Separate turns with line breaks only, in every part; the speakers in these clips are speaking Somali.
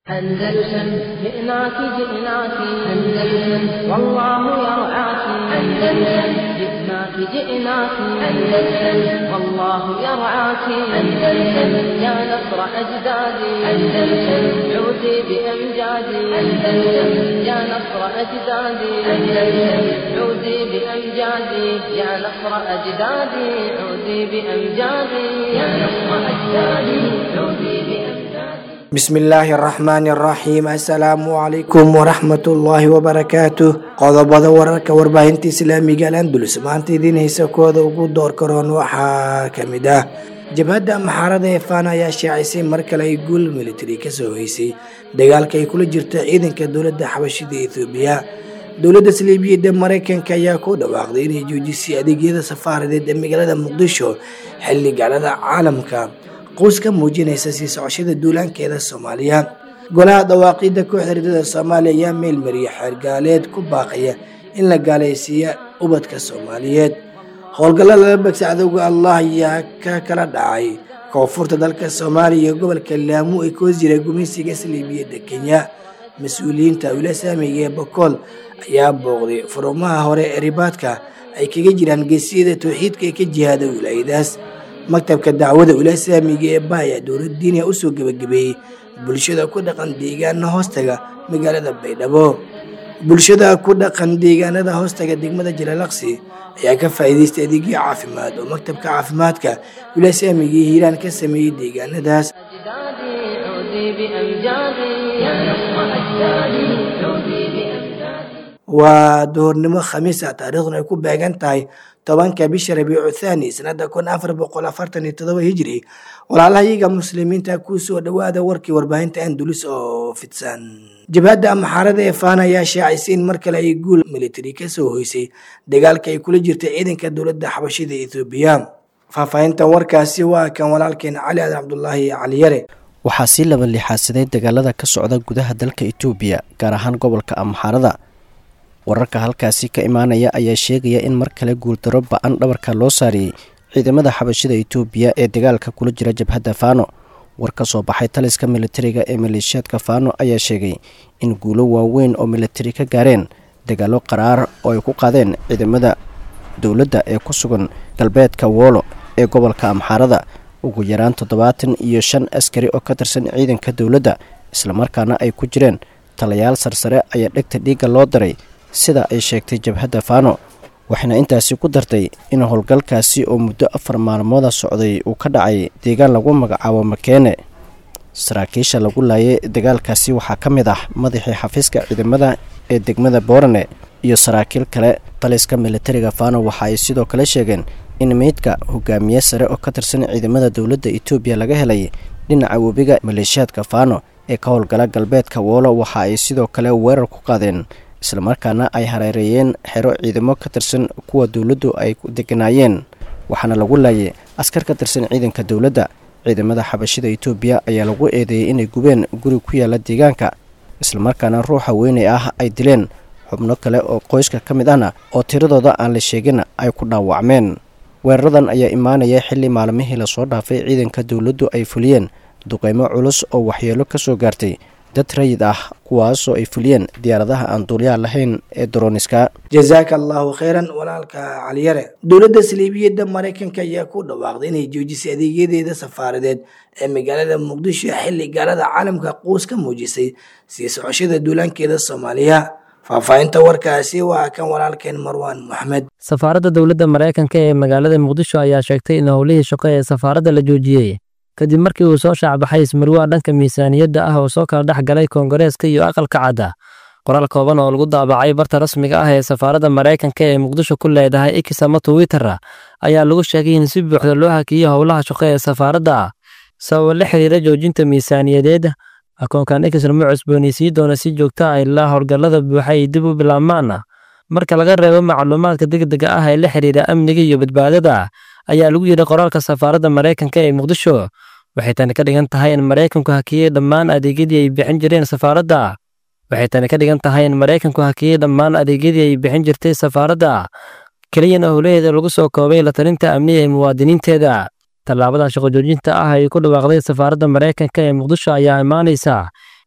أندلسن جئناك جئناك أندلسن والله يرعاك أندلسن جئناك جئناك أندلسن والله يرعاك أندلسن يا نصر أجدادي أندلسن عودي بأمجادي أندلسن يا نصر أجدادي أندلسن عودي بأمجادي يا نصر أجدادي عودي بأمجادي يا نصر أجدادي عودي بأمجادي
bismillaahi araxmaani araxiim assalaamu calaykum waraxmatullaahi wabarakaatu qodobada wararka warbaahinta islaamiga al andulus maanta idiin haysa kooda ugu door karoon waxaa kamid ah jabhadda maxaarada ee faana ayaa shaacisay mar kale ay guul militari kasoo hoysay dagaalka ay kula jirto ciidanka dowladda xabashida ethoobiya dowladda saliibiyadda mareykanka ayaa ku dhawaaqday inay joojisay adeegyada safaaradeed ee magaalada muqdisho xilli gaalada caalamka quus ka muujinaysa sii socoshada duulaankeeda soomaaliya golaha dhawaaqidda kooxda ridada soomaaliya ayaa meelmariya xeergaaleed ku baaqaya in la gaalaysiiya ubadka soomaaliyeed howlgallo lala bagsa cadowga allah ayaa ka kala dhacay koonfurta dalka soomaaliya iyo gobolka laamu ee koo jira gumaysiga saliibiyadda kenya mas-uuliyiinta wila saamiga ee bokool ayaa booqday furumaha hore ee ribaadka ay kaga jiraan geesiyada towxiidka ee ka jihaada wilaayadaas maktabka dacwada ulaasaamiga ee baaya dowlad diiniya usoo gebagabeeyey bulshada ku dhaqan deegaana hoostaga magaalada baydhabo bulshada ku dhaqan deegaanada hoostaga degmada jalalaqsi ayaa ka faa'iidaystay adeegyo caafimaad oo maktabka caafimaadka ulaasaamiga ee hiiraan ka sameeyey deegaanadaas
أجدادي عودي بأمجادي يا نصر أجدادي عودي بأمجادي
waa duhurnimo khamiis ah taariikhduna ay ku beegan tahay tobanka bisha rabiicu thaani sanada kun afar boqol afartan iyo todoba hijri walaalahayaga muslimiinta kusoo dhawaada warkii warbaahinta andulus oo fidsan jabhadda maxaarada ee faana ayaa shaacisay in mar kale ay guul militari kasoo hoysay dagaalka ay kula jirta ciidanka dowladda xabashida ethoobiya faahfaahintan warkaasi waa kan walaalkeen cali adan cabdulaahi caliyare
waxaa sii laba lixaadsaday dagaalada ka socda gudaha dalka itoobiya gaar ahaan gobolka amxaarada wararka halkaasi ka imaanaya ayaa sheegaya in mar kale guuldaro ba-an dhabarka loo saariyey ciidamada xabashida itoobiya ee dagaalka kula jira jabhadda faano war ka soo baxay taliska militariga ee maleeshiyaadka faano ayaa sheegay in guulo waaweyn oo militari ka gaareen dagaalo qaraar oo ay ku qaadeen ciidamada dowladda ee ku sugan galbeedka woolo ee gobolka amxaarada ugu yaraan toddobaatan iyo shan askari oo ka tirsan ciidanka dowladda islamarkaana ay ku jireen talayaal sarsare ayaa dhegta dhiigga loo daray sida ay sheegtay jabhadda faano waxayna intaasi ku dartay in howlgalkaasi oo muddo afar maalmooda socday uu ka dhacay deegaan lagu magacaabo makeene saraakiisha lagu laayay dagaalkaasi waxaa ka mid ah madaxii xafiiska ciidamada ee degmada boorane iyo saraakiil kale taliska militariga faano waxa ay sidoo kale sheegeen in meydka hogaamiye sare oo ka tirsan ciidamada dowladda etoobiya laga helay dhinaca webiga maleeshiyaadka faano ee ka howlgala galbeedka woolo waxa ay sidoo kale weerar ku qaadeen islamarkaana ay hareereeyeen xero ciidamo ka tirsan kuwa dowladdu ay deganaayeen waxaana lagu laayay askar ka tirsan ciidanka dowladda ciidamada xabashida itoobiya ayaa lagu eedeeyey inay gubeen guri ku yaala deegaanka islamarkaana ruuxa weynay ah ay dileen xubno kale oo qoyska ka mid ahna oo tiradooda aan la sheegin ay ku dhaawacmeen weeraradan ayaa imaanaya xilli maalmihii lasoo dhaafay ciidanka dowladdu ay fuliyeen duqeymo culus oo waxyeelo ka soo gaartay dad rayid ah kuwaasoo ay fuliyeen diyaaradaha aan duulyaha lahayn ee droniska
jazaaka allahu kheyran walaalka caliyare dowladda saliibiyadda mareykanka ayaa ku dhawaaqday inay joojisay adeegyadeeda safaaradeed ee magaalada muqdisho xilli gaalada caalamka quus ka muujisay sii socoshada duulaankeeda soomaaliya faahfaahinta warkaasi waa kan walaalkeen marwaan moxamed
safaaradda dowladda maraykanka ee magaalada muqdisho ayaa sheegtay in howlihii shaqo ee safaaradda la joojiyey kadib markii uu soo shaacbaxay ismarwaa dhanka miisaaniyadda ah oo soo kala dhex galay koongareeska iyo aqalka cadda qoraal kooban oo lagu daabacay barta rasmiga ah ee safaaradda maraykanka ee muqdisho ku leedahay x ama twitter ayaa lagu sheegay in si buuxda loo hakiyey howlaha shaqo ee safaaradda sababa la xiriira joojinta miisaaniyadeed akoonkan x lama cusboonaysiin doona si joogta ah ilaa howlgallada buuxa ay dib u bilaabmaan marka laga reebo macluumaadka degdega ah ee la xiriira amniga iyo badbaadada ayaa lagu yidhi qoraalka safaaradda maraykanka ee muqdisho waxay tani ka dhigan tahay in maraykanku hakiyey dhammaan adeegyadii ay bixin jireen safaaradda waxay tani ka dhigan tahay in maraykanku hakiyey dhammaan adeegyadii ay bixin jirtay safaaradda keliyana howlaheeda lagu soo koobay la talinta amniga ee muwaadiniinteeda tallaabada shaqo joojinta ah ay ku dhawaaqday safaaradda maraykanka ee muqdisho ayaa imaanaysa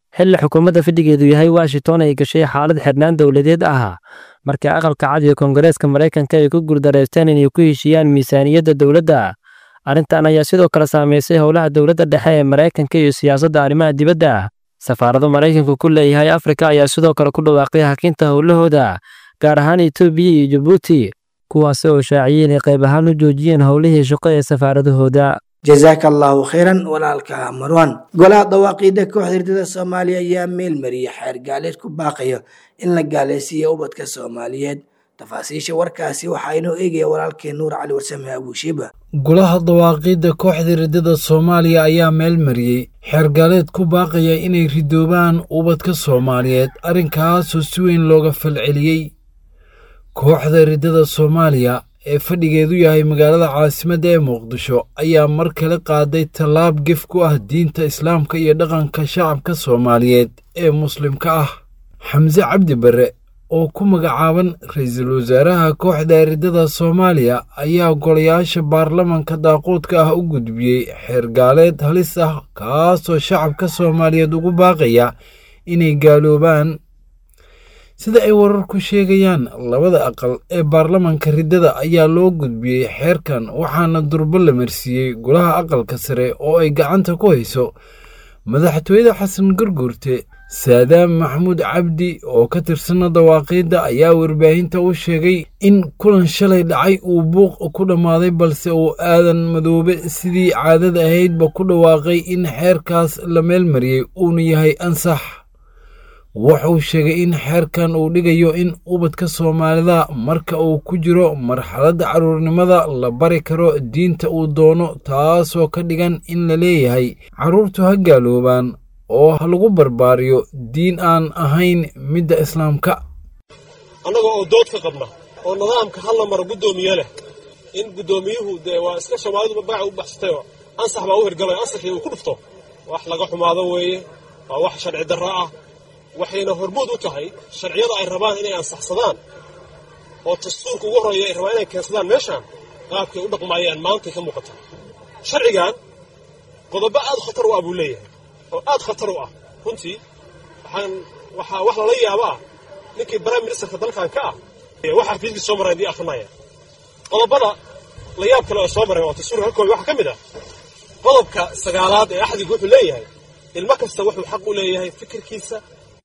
xilli xukuumadda fadhigeedu yahay washington ay gashay xaalad xirnaan dowladeed ah markii aqalka cad iyo koongareeska maraykanka ay ku guuldareysteen inay ku heshiiyaan miisaaniyadda dowladda arrintan ayaa sidoo kale saamaysay howlaha dowladda dhexe ee maraykanka iyo siyaasadda arrimaha dibadda safaarado maraykanku ku leeyahay afrika ayaa sidoo kale ku dhawaaqay hakinta howlahooda gaar ahaan etoobiya iyo jabuuti kuwaasi oo shaaciyey inay qayb ahaan u joojiyeen howlihii shaqo ee safaaradahooda
jazaaka allaahu khayran walaalka marwan golaha dawaaqiida kooxda hirdada soomaaliya ayaa meel mariyay xeer gaaleed ku baaqayo in la gaalaysiiya ubadka soomaaliyeed tafaasiisha warkaasi waxaa inoo eegaya walaalkeen nuur cali warsame abuushiiba
golaha dawaaqiidda kooxda riddada soomaaliya ayaa meel mariyey xeergaaleed ku baaqaya inay ridoobaan ubadka soomaaliyeed arrinkaasoo si weyn looga falceliyey kooxda riddada soomaaliya ee fadhigeedu yahay magaalada caasimadda ee muqdisho ayaa mar kale qaaday tallaab gef ku ah diinta islaamka iyo dhaqanka shacabka soomaaliyeed ee muslimka ah xamse cabdi barre oo ku magacaaban ra-iisul wasaaraha kooxda riddada soomaaliya ayaa golayaasha baarlamanka daaquudka ah u gudbiyey xeergaaleed halis ah kaasoo shacabka soomaaliyeed ugu baaqaya inay gaaloobaan sida ay wararku sheegayaan labada aqal ee baarlamanka riddada ayaa loo gudbiyey xeerkan waxaana durbo la marsiiyey golaha aqalka sare oo ay gacanta ku hayso madaxtooyada xasan garguurte saadaam maxamuud cabdi oo ka tirsana dawaaqiidda ayaa warbaahinta u sheegay in kulan shalay dhacay uu buuq ku dhammaaday balse uu aadan madoobe sidii caadada ahaydba ku dhawaaqay in xeerkaas la meel mariyey uuna yahay ansax wuxuu sheegay in xeerkan uu dhigayo in ubadka soomaalida marka uu ku jiro marxaladda carruurnimada la bari karo diinta uu doono taasoo ka dhigan in la leeyahay carruurtu ha gaaloobaan oo ha lagu barbaariyo diin aan ahayn midda islaamka
annaga oo dood ka qabna oo nidaamka hal la maro guddoomiye leh in guddoomiyuhu dee waa iska soomaalidu magaca u baxsatayoo ansax baa u hirgalay ansaxii uu ku dhufto wax laga xumaado weeye waa wax sharci darro ah waxayna hormuud u tahay sharciyada ay rabaan inay ansaxsadaan oo dastuurka ugu horreeya ay rabaan inay keensadaan meeshaan qaabkay u dhaqmaayaan maantay ka muuqata sharcigan qodobo aad khatar u ah buu leeyahay oo aad khatar u ah runtii waxaan waxaa wax lala yaabo ah ninkii prime ministerka dalkan ka ah waxa xafiiskii soo maray haddii akrinaya qodobada la yaab kale oo soo maray oo dastuurka ka koobay waxaa ka mid ah qodobka sagaalaad ee axdigu wuxuu leeyahay ilmo kasta wuxuu xaq u leeyahay fikirkiisa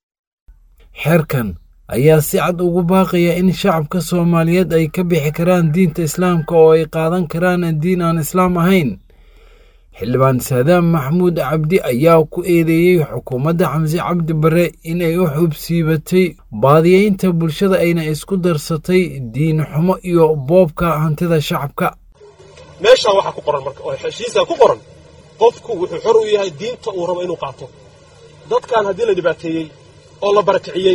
xeerkan ayaa si cad ugu baaqaya in shacabka soomaaliyeed ay ka bixi karaan diinta islaamka oo ay qaadan karaan diin aan islaam ahayn xildhibaan saadaam maxamuud cabdi ayaa ku eedeeyey xukuumadda xamse cabdi barre inay u xubsiibatay baadiyeynta bulshada ayna isku darsatay diin xumo iyo boobka hantida shacabka
meeshaan waxaa ku qoran marka oo heshiisaa ku qoran qofku wuxuu xor u yahay diinta uu rabo inuu qaato dadkan haddii la dhibaateeyey oo la barakiciyey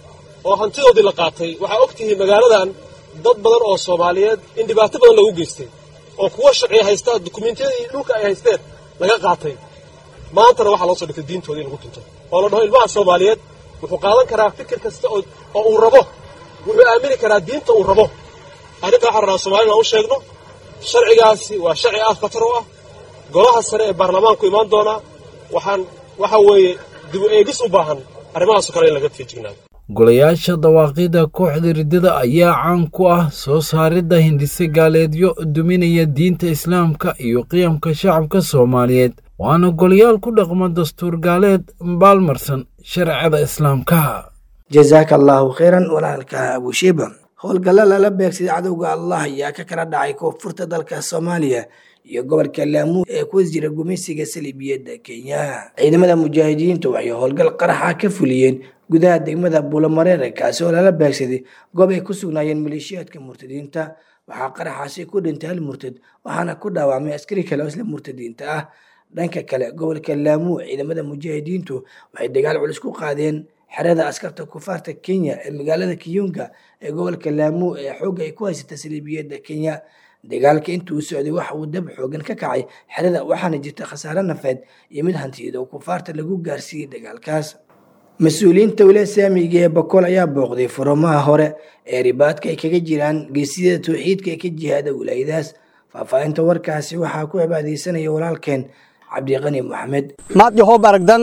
oo hantidoodii la qaatay waxaa og tihiin magaaladan dad badan oo soomaaliyeed in dhibaato badan lagu geystay oo kuwa sharciya haystaa dukumentiyadii dhulka ay haysteen laga qaatay maantana waxaa loo soo dhigtay diintoodii in lagu tunto oo la dhaho ilmaha soomaaliyeed wuxuu qaadan karaa fikir kasta oo uu rabo wuxuu aamini karaa diinta uu rabo arrinta waxaan rabaa soomaalina u sheegno sharcigaasi waa sharci aad khatar u ah golaha sare ee baarlamaanku imaan doonaa waxaan waxa weeye dib u eegis u baahan arrimahaasoo kale in laga feejignaado
golayaasha dawaaqiidda kooxda riddada ayaa caan ku ah soo saaridda hindise gaaleedyo duminaya diinta islaamka iyo qiyamka shacabka soomaaliyeed waana golayaal ku dhaqma dastuur gaaleed baalmarsan sharciyada islaamka
jazaaka allaahu khayran walaalka abushiiba howlgalla lala beegsaday cadowga allah ayaa ka kala dhacay koonfurta dalka soomaaliya iyo gobolka laamuud ee ku jira gumaysiga saliibiyadda kenya ciidamada mujaahidiintu waxay howlgal qaraxa ka fuliyeen gudaha degmada buulamareere kaasi oo lala beegsaday goob ay ku sugnaayeen maleeshiyaadka murtadiinta waxaa qaraxaasi ku dhintay hal murtad waxaana ku dhaawacmay askari kale oo isla murtadiinta ah dhanka kale gobolka laamuu ciidamada mujaahidiintu waxay dagaal culus ku qaadeen xerada askarta kufaarta kenya ee magaalada kiyunga ee gobolka laamuu ee xoogga ay ku haysata saliibiyadda kenya dagaalka intuu socday waxa uu dab xoogan ka kacay xerada waxaana jirta khasaare nafeed iyo mid hantiyeed oo kufaarta lagu gaarsiiyey dagaalkaas mas-uuliyiinta wilaaya saamiga ee bakool ayaa booqday furumaha hore ee ribaadka ay kaga jiraan geesiyada towxiidka ee ka jihaada wilaayadaas faahfaahinta warkaasi waxaa ku cibaadeysanaya walaalkeen cabdiqani maxamed
maad yahow baragdan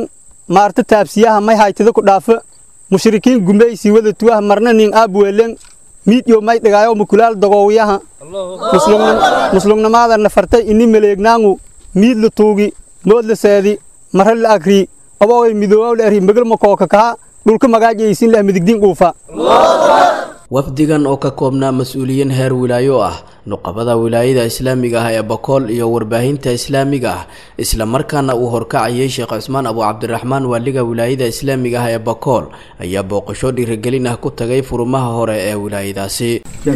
maarta taabsiyaha may haytida ku dhaafa mushrikiin gumaysi wada tuwaha marna nin aabweelen miidyo may dhigaayo mukulaal dagoowiyaha muslumnimada nafartay ini maleegnaangu miid la tuugi mood la seedi mara la agri aboogay midoowaw la eri magal makooka kaha dhulka magaajaysin leh midigdiin dhuufa
wafdigan oo ka koobnaa mas-uuliyiin heer wilaayo ah nuqabada wilaayada islaamiga ah ee bakool iyo warbaahinta islaamiga ah islamarkaana uu horkacayay sheekh cusmaan abu cabdiraxmaan waaliga wilaayada islaamiga ah ee bakool ayaa booqasho dhiirigelin ah ku tagay furumaha hore ee wilaayadaasi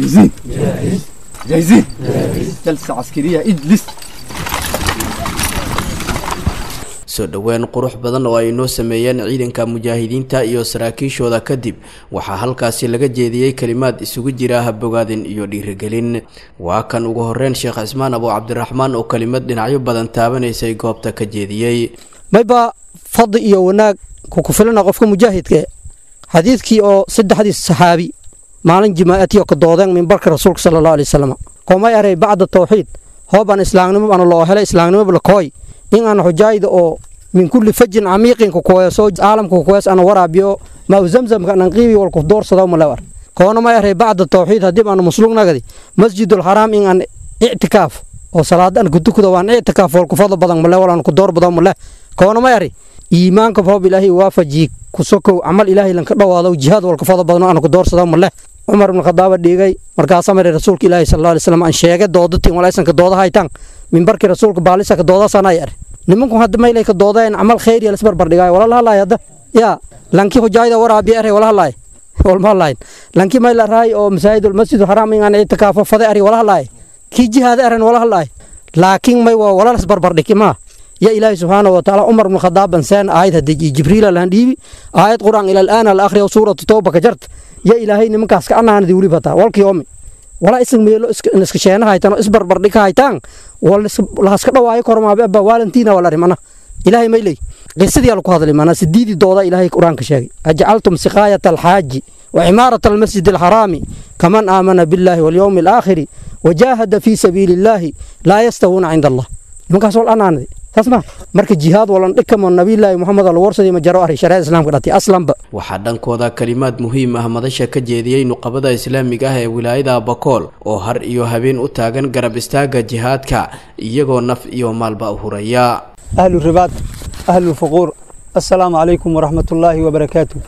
soo dhoweyn qurux badan oo ay noo sameeyeen ciidanka mujaahidiinta iyo saraakiishooda kadib waxaa halkaasi laga jeediyey kelimaad isugu jira habogaadin iyo dhiirigelin waa kan ugu horeyn sheekh cismaan abu cabdiraxmaan oo kelimad dhinacyo badan taabanaysay goobta ka jeediyey
mayba fadli iyo wanaag kukufilana qofka mujaahidka xadiidkii oo saddexdii saxaabi maalin jimaa'atiyo ka doodeen mimbarka rasuulka sala allahu alay wasalam koomay aray bacda tawxiid hoobaan islaamnimo bana loo helay islaamnimo lakooy in aan xujaayda oo min kulli fajin camiiqin kukuweeso caalamka kukuwees ana waraabiyo mau zamzamka anan qiibi walku doorsado malewar koona may aray bacda tawxiid haddii aan muslugnagadi masjidul xaraam in aan ictikaaf oo salaadan kutukada waan ictikaaf walku fadlo badan male walaan ku door badan male koona may ari iimaanka roob ilaahay waafaji kusokow camal ilaahay lanka dhawaado jihaad walku fadlo badan aan ku doorsado male cumar ibn khadaaba dhiigay markaasa mare rasuulka ilaahi sal alay slam aan sheegay doodatiin walaysanka dooda haytaan mimbarkii rasuulka baalisa ka doodaasana yar nimanku hadda maylay ka doodeen camal khayr iyo lasbarbar dhigaayo wala lahalaay hadda yaa lankii hujaayda waraabi are wala halaay walma halaay lankii mayla raay oo masaajidul masjidul xaraam in aan itikaafo fade ari wala halaay kii jihaada aran wala halaay laakiin may waa wala lasbarbar dhigi maa يا إلهي سبحانه وتعالى عمر بن الخطاب إنسان آية هدي جبريل الهنديبي آية قرآن إلى الآن الآخر وسورة توبة كجرت يا إلهي نمك أسك أنا أنا ديولي بتا والك يومي ولا اسم ميلو اسك نسك شينا هايتان اسبر بردك هايتان ولا ولا هسك دواي كرما بأبا والنتينا ولا رمنا إلهي ميلي قصدي على هذا لمنا سديدي دودا إلهي قرآن كشاقي أجعلتم سقاية الحاج وعمارة المسجد الحرام كمن آمن بالله واليوم الآخر وجاهد في سبيل الله لا يستوون عند الله نمك أسول أنا أنا tasma marka jihaad walan dhikamo nabiyullaahi moxamed al warsadi ma jaro ahay shariicada islaamka dhatay aslanba
waxaa dhankooda kalimaad muhiim ah madasha ka jeediyey nuqabada islaamiga ah ee wilaayada bakool oo har iyo habeen u taagan garab istaaga jihaadka iyagoo naf iyo maalba huraya
ahlu ribaad ahlu fuquur assalaamu calaykum waraxmatullaahi wabarakaatu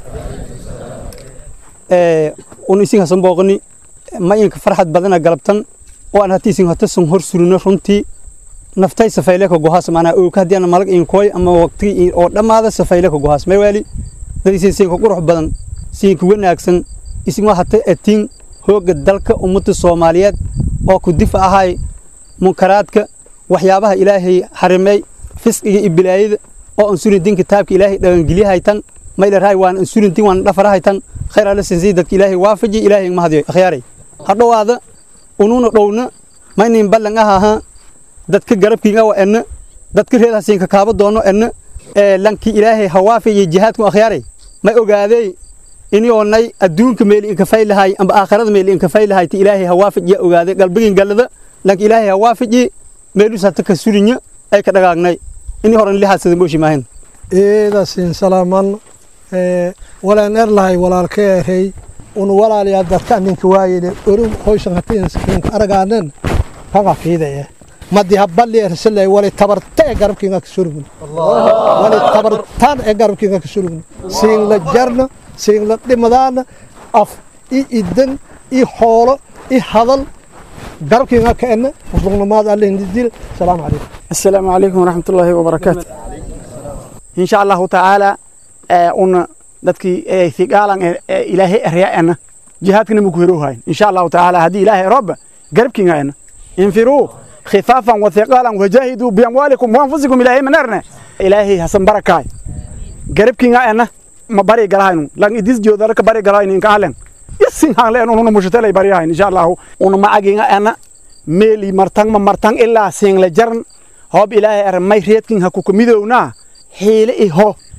un isin hasan booqni ma inka farxad badana galabtan oo aan hati isin hatasan hor surino runtii naftay safayle ka gohaas maanaa oo ka hadii malag in koy ama waqti oo dhamaada safayle ka gohaas may wali dadisi si qurux badan si ku wanaagsan isin waxa ta atin hooga dalka ummada Soomaaliyeed oo ku difaac ahay munkaraadka waxyaabaha ilaahay xarimay fisqiga iyo bilaayada oo ansurin din kitaabka ilaahay dhagan geliyahay tan may la raay waan ansurin din waan dhafarahay tan khayr ala sinsi dadka ilaahay waafaji ilaahay ma hadiyo akhyaaray hadhowaada ununa dhowna maynin ballan aha dadka garabkiiga waa enna dadka reedaasiin ka kaaba doono enna ee lankii ilaahay hawaafi iyo jihaadku akhyaaray ma ogaadey inii oonay adduunka meel inka faylahay amba aakhirada meel inka faylahay ti ilaahay hawaafij ya ogaaday qalbigin gallada lanka ilaahay hawaafiji meelus hata ka surinya ay ka dhagaagnay inii horan lihaasada mooshi maahin
eedasiin salaaman walaan erlahay walaalka erey un walaalayaa dadka ninka waayele orum hoysan hatiinka aragaanen kaga fiidaya madi habali ersalay wali tabarta ee garabkiinga ka surugni wali tabartaan ee garabkiinga ka surugni siin la jarna siin la dhimadaana af i idan i xoolo i hadal garabkiinga ka ena muslugnamaad alle hindidil salaamu calaykum
assalaamu calaykum waraxmatullaahi wabarakaatu insha allahu tacaala una dadkii thigaalan ilaahay eryaena jihaadkana maku heroohayn insha allahu tacaala haddii ilaahay roba garabkiinga ena infiruu خفافا وثقالا وجاهدوا بأموالكم وأنفسكم إلهي من أرنا إلهي حسن بركاي قرب كينا أنا ما بري قراين لان إديس جو ذلك بري قراين إنك أهلن يسين هالين ونو مشتلي بري إن شاء الله ونو ما أجينا أنا ميلي مرتان ما مرتان إلا سين لجرن هوب إلهي أرمي ريت كين هكو كميدونا حيل إيه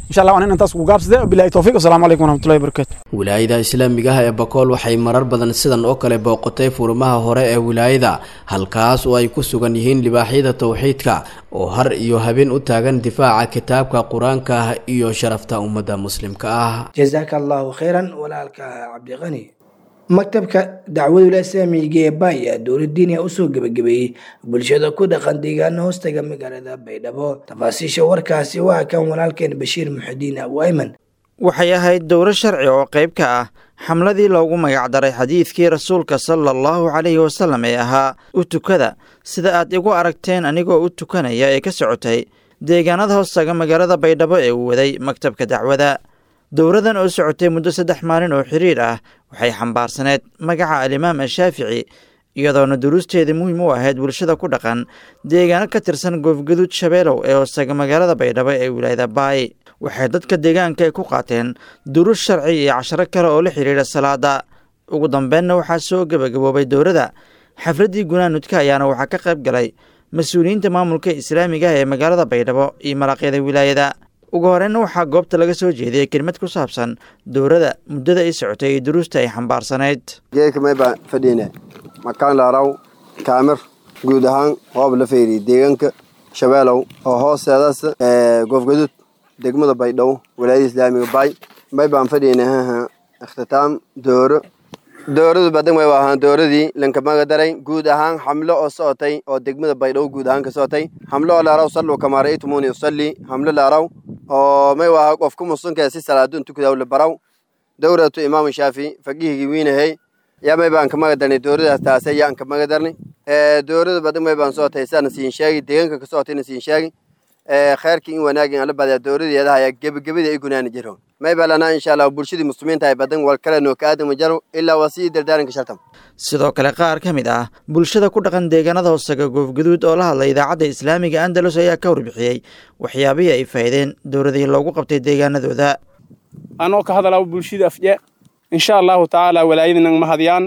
insha allah waan in intaas ku gaabsade bilahi towfiiq wasalaamu calaykum waraxmatullahi wabarakaatu
wilaayada islaamiga ah ee bakool waxay marar badan sidan oo kale booqotay furimaha hore ee wilaayada halkaas oo ay ku sugan yihiin libaaxyada towxiidka oo har iyo habeen u taagan difaaca kitaabka qur-aanka ah iyo sharafta ummadda muslimka ah
jazaaka allahu khayran walaalka cabdiqani maktabka dacwadula islaamiga ee baay ayaa dowladdiiniya usoo gebagabeeyey bulshada ku dhaqan deegaana hoostaga magaalada baydhabo tafaasiisha warkaasi waa kan walaalkeen bashiir muxudiin abu ayman
waxay ahayd dowro sharci oo qayb ka ah xamladii loogu magacdaray xadiidkii rasuulka sala allahu calayhi wasalam ee ahaa u tukada sida aad igu aragteen anigoo u tukanaya ee ka socotay deegaanada hoostaga magaalada baydhabo ee uu waday maktabka dacwada dowradan oo socotay muddo saddex maalin oo xiriir ah waxay xambaarsaneed magaca alimaam ashaafici iyadoona duruusteeda muhiim u ahayd bulshada ku dhaqan deegaano ka tirsan goofgaduud shabeelow ee hoostaga magaalada baydhabo ee wilaayada baay waxay dadka deegaanka ay ku qaateen duruus sharci iyo casharo kale oo la xidhiidha salaada ugu dambeynna waxaa soo gebagaboobay dowrada xafladdii gunaanudka ayaana waxaa ka qayb galay mas-uuliyiinta maamulka islaamiga ah ee magaalada baydhabo iyo malaqyada wilaayada ugu horeyna waxaa goobta laga soo jeediyey kelmad ku saabsan dowrada muddada ay socotay iyo duruusta ay xambaarsanayd
geeka mayba fadhiine makaan laaraw kaamir guud ahaan hoob la feeriye deegaanka shabeelow oo hoosteedaas goofgaduud degmada baydhabo walaayada islaamiga baay maybaan fadhiine ikhtitaam dooro dooradu badan way ahaan dooradii lankamaga daray guud ahaan xamlo oo socotay oo degmada baydhabo guud ahaan ka socotay xamlo oo laaraw sallu kamaa ra'aytumuni usalli xamlo laaraw oo may waa qofka muslimka si salaadun tukadaa la baraw dowratu imaam shaafi faqihigi wiinahay yaa may baan kamaga darnay dowradaas taase yaan kamaga darnay dowrada badan may baan socotay sana siin sheegi deegaanka ka socotayna siin sheegi khayrkii in wanaagin ala badaa dowradeeda ayaa gebagabadii ay gunaani jiro may balana insha allah bulshadii muslimiinta ay badan wal kale noo ka aadama jaro ilaa waa sii dardaaranka shartam
sidoo kale qaar ka mid ah bulshada ku dhaqan deegaanada hoostaga goofgaduud oo la hadlay idaacadda islaamiga andalus ayaa ka warbixiyey waxyaabihii ay faa'ideen dowradii loogu qabtay deegaanadooda
anoo ka hadalaa bulshada afje insha allahu tacaala walaayadinan mahadyaan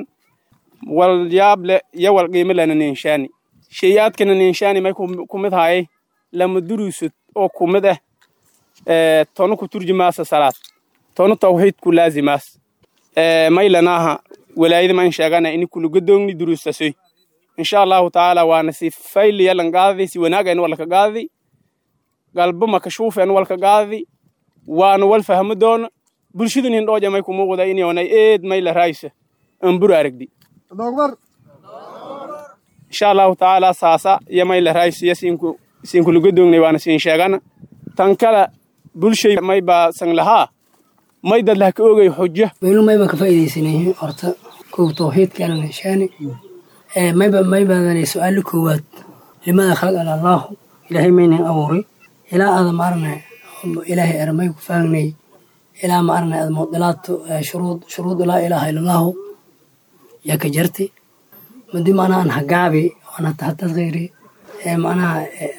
wal yaable iyo wal qiimo lana ninshaani shayaadkana ninshaani may ku mid haayay lama duruusad oo ku mid ah tono ku turjumaasa salaad tono tawxiid ku laazimaas maylanaaha walaayada man sheegana ini kulugadoogni duruustasoy insha allahu tacaala waana si fayliya lan gaadadi si wanaagan walka gaadadi galbo makashuufen walka gaadadi waana wal fahmo doona bulshadun hindhooja may kumuuqda inyoonay eed mayla raaysa ambur aragdi insha allahu tacaala saasa iyo mayla raaysa iyo siinku siinkulugadoognay waana siin sheegana tan kale bulshay may baa san lahaa may dad lah ka ogay xujo
weylu mayba ka faa'iidaysanay horta kow tawxiidkaana nishaani mayba maybaadana su-aalo koowaad limada khalaqana allaahu ilaahay maynan abuuray ilaa aada maarna ilaahay ermay ku faagnay ilaa maarna aada mudilaadto shuruud shuruud laa ilaaha ila allaahu yaa ka jartay madi macnaha an hagaabi aan hata khayri macnaha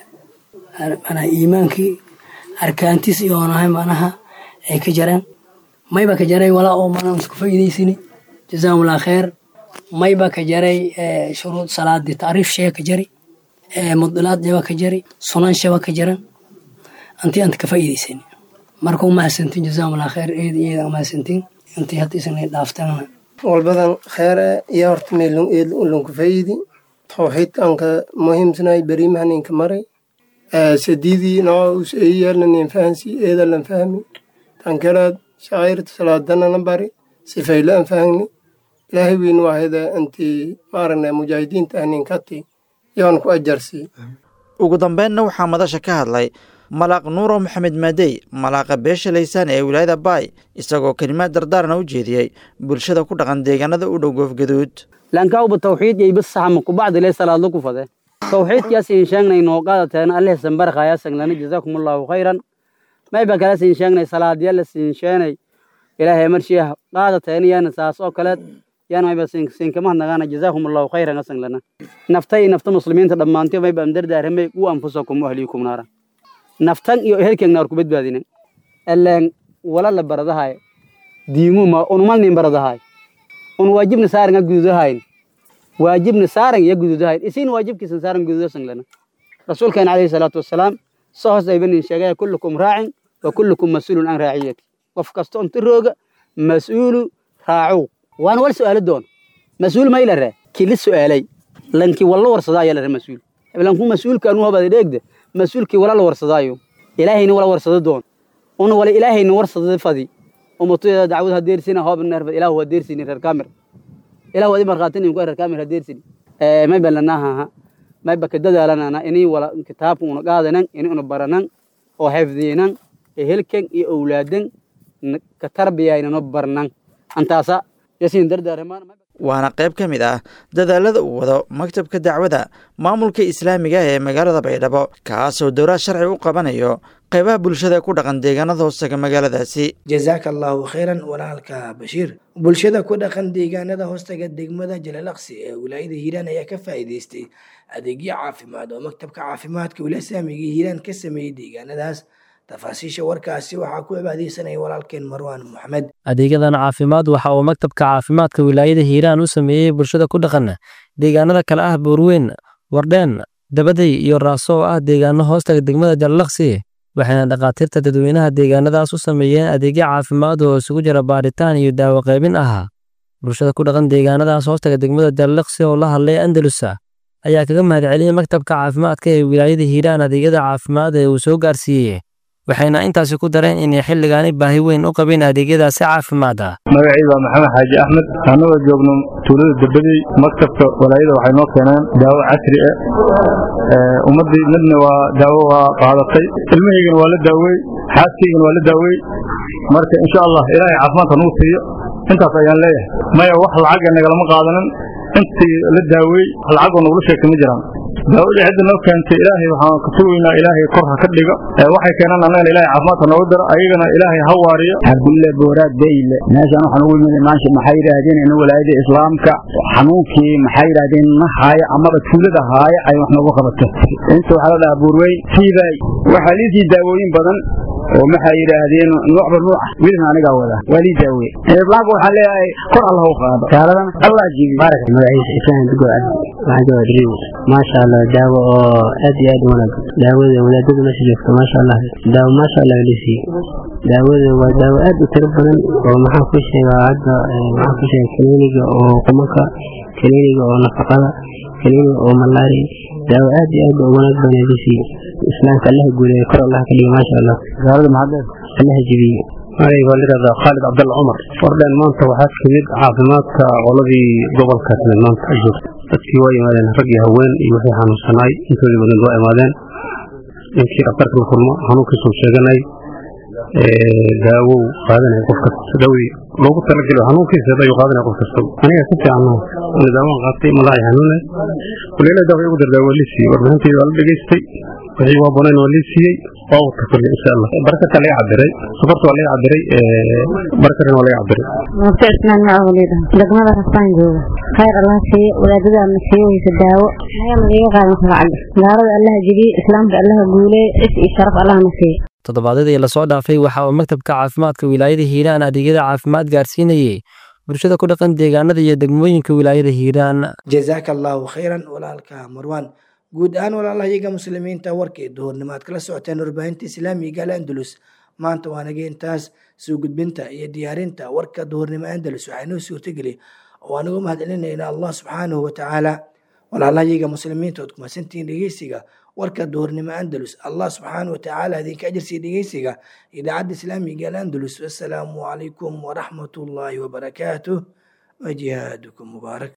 macnaha iimaankii arkaantiis iyo onahay macnaha ay ka jareen mayba ka jaray walaa oo mana isku faa'iidaysani jazaahumullah kheer mayba ka jaray shuruud salaadii tacriif shee ka jari mudilaad jaba ka jari sunan shaba ka jaran antii anta ka faa'iidaysani marka umahadsantiin jazaahumullah kheer eed iyada umahadsantiin intii hadda isna dhaaftana
walbadan kheere iyo horta meelun eed ulunku faa'iidi tawxiidkanka muhiimsanay berimahaninka maray sadiidii noo us eeyaalnanin fahansi eedalan fahmi tankalaad shacayrta salaadanana bari sifayla an fahni ilaahay weyn waahida anti maaragna mujaahidiinta ahninkati yoon ku ajarsi
ugu dambeynna waxaa madasha ka hadlay malaaq nuuro maxamed maadey malaaqa beesha laysaan ee wilaayada baay isagoo kelimaad dardaarna u jeediyey bulshada ku dhaqan deegaanada u dhow goofgaduud
lankauba tawxiid yaybasaxama kubacdi le salaadlo ku fade tawxiidkaas in sheegnay noo qaadateen alleh sambarkhaya saglana jazaakum allahu khayran mayba kala siin sheegnay salaadyala siin sheenay ilaahay marshiya qaadateen yana saas oo kaleed yana mayba siinkama nagaana jazaakum allahu khayran asanglana naftay nafta muslimiinta dhammaantiyo mayba amdardaaramay u anfusakum ahliikum naara naftan iyo ehelkeen naar ku badbaadinen alleen wala la baradahay diimuma unumalnin baradahay un waajibna saaran gududahayn waajibna saaran iyo gududahayn isin waajibkiisan saaran gududasan lana rasuulkeena calayhi salaatu wasalaam soo hoos aybanin sheegaya kullukum raacin wa kullukum mas-uulun can raaciyati qof kasta inta rooga mas-uulu raacow waana wal su'aalo doon mas-uul mayla ree kili su'aalay lankii walla warsadaayo lare mas-uul lanku mas-uulkaanu hobada dheegda mas-uulkii wala la warsadaayo ilaahayna wala warsado doon una wala ilaahayna warsada fadi umatuda dacwad hadeersina hoobneerba ilaahu hadeersini reer kaamir ilaahu adi markhaatinin ku reer kaamir hadeersini may balanaha may baka dadaalanana inay wala kitaabka una qaadanan inay una baranan oo xifdiinan ehelkan iyo owlaadan ka tarbiyaynano barnan antaasa yasiin dardaaramaan
waana qayb ka mid ah dadaalada uu wado maktabka dacwada maamulka islaamiga ee magaalada baydhabo kaasoo dowlad sharci u qabanayo qaybaha bulshada ku dhaqan deegaanada hoostaga magaaladaasi
jazaaka allahu khayran walaalka bashiir bulshada ku dhaqan deegaanada hoostaga degmada jalalaqsi ee wilaayada hiiraan ayaa ka faa'iidaystay adeegyo caafimaad oo maktabka caafimaadka wilaaya islaamiga hiiraan ka sameeyey deegaanadaas tafaasiisha warkaasi waxaa ku cibaadeysanaya walaalkeen marwaan moxamed
adeegyadan caafimaad waxa uu maktabka caafimaadka wilaayada hiiraan u sameeyey bulshada ku dhaqan deegaanada kale ah buurweyn wardheen dabaday iyo raaso oo ah deegaano hoostaga degmada jalalaqsi waxayna dhakhaatiirta dadweynaha deegaanadaas u sameeyeen adeegyo caafimaad oo isugu jira baaritaan iyo daawo qaybin ahaa bulshada ku dhaqan deegaanadaas hoostaga degmada jalalaqsi oo la hadlay andalusa ayaa kaga mahadceliyey maktabka caafimaadka ee wilaayada hiiraan adeegyada caafimaad ee uu soo gaarsiiyey waxayna intaasi ku dareen inay xilligaani baahi weyn u qabeen adeegyadaasi caafimaad ah
magacayda waa maxamed xaaji axmed annagoo joogno tuulada debadey maktabka walaayada waxay noo keeneen daawo casri ah ummaddii midna waa daawo waa qaadatay ilmahaygana waa la daawey xaaskaygana waa la daawey marka insha allah ilaahay caafimaadka nagu siiyo intaas ayaan leeyahay maya wax lacaga nagalama qaadanin intii la daawey lacagoo nagula sheegtay ma jiraan daawadii cidda noo keentay ilaahay waxaan ka sugaynaa ilaahay kor ha ka dhigo waxay keenaan annagana ilaahay caafimaadka nooga daro ayagana ilaahay ha waariyo
cabdulle booraad beyle meeshaan waxaan ugu yimid maasha maxay yidhaahdeen in walaayada islaamka xanuunkii maxay yidhaahdeen na haaya amaba tuulada haaya ay wax noogu qabato inta waxaa la dhahaa buurweyn siibay waxaa liisii daawooyin badan oo maxay yidhaahdeen noocba nooc ah wilna anigaa wada waa lii daawe islaamka waxaan leeyahay kor allah u qaado gaaladana allah jibi
baarak magaciisa isaan dugo cabdi waxaan joogaa driw maasha allah daawo oo aad iyo aad u wanaagsan daawada wadaadada meesha joogta maasha allah daawo maasha allah lisiiye daawada waa daawo aad u tiro badan oo maxaan ku sheegaa hadda maxaan ku sheegaa kaniiniga oo qumanka kaniiniga oo nafaqada kaniiniga oo malaria daawo aad iyo aad u wanaag badan lisiiye islaamka allaha guuleeya kor allah ka dhiga maasha allah gaalada maxadeed allaha jebiye magayga waa layidhahdaa khaalid cabdalla cumar fordhen maanta waxaa timid caafimaadka qoladii gobolka timid maanta ay joogta dadkii waa yimaadeen rag iyo haween iyo wixii xanuunsanaay intoodii badan waa imaadeen ninkii dhakhtarka la kulmo xanuunkiisuu sheeganay daawow qaadanaya qof kasta daawii loogu talagelo xanuunkiisa ayuu qaadanaya qof kasta aniga si fiican ana daawaan qaatay malaaci xanuune kuleela daawa igu dardaawa waa lii siiyey warbixintayda waa la dhegaystay wixii waa bonayn waa lii siiyey waa wata kulli insha allah barakadka laga cabiray sokorta waa laga cabiray barakadana waa laga cabiray
mabta ismaan macawalida degmada rasaan jooga khayr allah siiye wadaadada ama siiye weysa daawo ayaa maliga qaadan kala cabir gaalada allaha jebiye islaamka allaha guuleeye is iyo sharaf allahna siiye
toddobaadyadii lasoo dhaafay waxa uu maktabka caafimaadka wilaayada hiiraan adeegyada caafimaad gaarsiinayey bulshada ku dhaqan deegaanada iyo degmooyinka wilaayada hiiraan
jazaaka allahu khayran walaalka marwaan guud ahaan walaalahayaga muslimiinta warkii duhurnimaad kala socoteen warbaahinta islaamiga al andalus maanta waa naga intaas soo gudbinta iyo diyaarinta warka duhurnimo andalus waxaa inoo suurtageli oo aan uga mahadcelinayna allah subxaanahu watacaala walaalahayaga muslimiinta ood kumasantihiin dhegeysiga warka duhurnimo andalus allah subxaanahu watacaala idinka ajarsiiya dhegeysiga idaacadda islaamiga al andalus wassalaamu calaykum waraxmat ullaahi wabarakaatuh wajihaadukum mubaarak